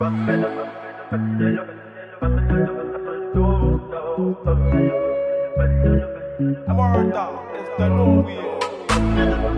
I'm already down. It's the new way.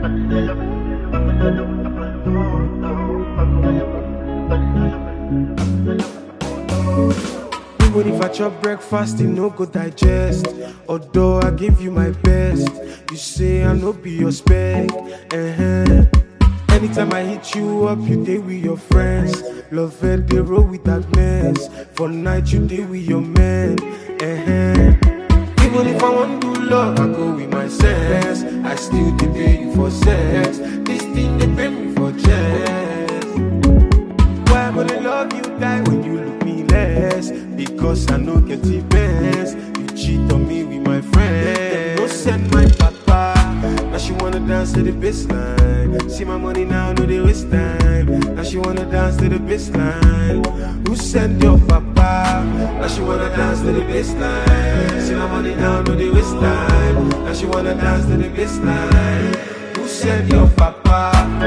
Even if I chop breakfast, it no go digest. Although I give you my best, you say I no be your spec. Uh-huh. Anytime I hit you up, you day with your friends. Love it, they roll with that mess. For night, you day with your man. Uh-huh. Even if I want to do love, I go with my sense. I still dey pay you for sex. This thing they pay me for chest. Why would I love you die when you look me less? Because I know get the best. You cheat on me with my friend. No send my papa. Now she wanna dance to the baseline. See my money now, no they waste time. Now she wanna dance to the baseline. Who send your papa? Now she wanna dance to the baseline. See my money now, no they waste time. Now she wanna dance to the baseline. Who send your papa?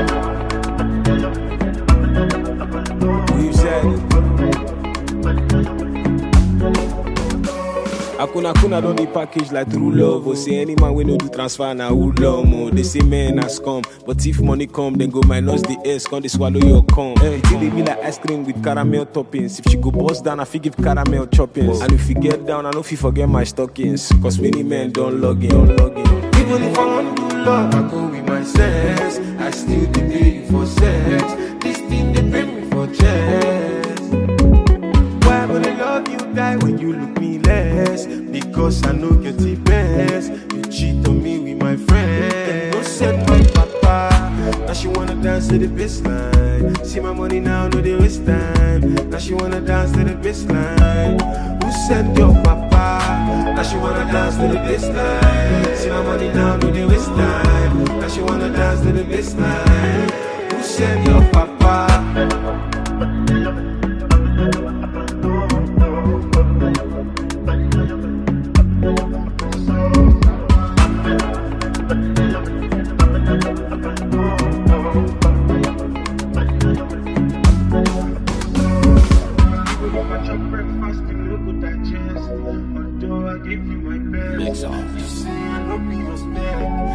Who said Akuna kuna don dey package like true love. Oh, say any man we no do transfer na who love mo. They say men has come, but if money come, then go minus the S, come they swallow your cum. Hey, till they be like ice cream with caramel toppings. If she go bust down, I fit give caramel choppings. And if you get down, I know if you forget my stockings. Cause many men don't log in, don't log in. Even if I want to do love, I go with my sense. I still dey pay you for sex. This thing they pay me for chest. Why would I love you die when you look me less? Because I know get the best. You cheat on me with my friend. No send my papa. Now she wanna dance to the baseline. See my money now, no they waste time. Now she wanna dance to the baseline. Who send your papa? Now she wanna dance to the baseline. See my money now, no they waste time. Now she wanna dance to the baseline. Who send your papa? breakfast, you no go digest. Although I give you my best, Mix on. you say I no be your spec.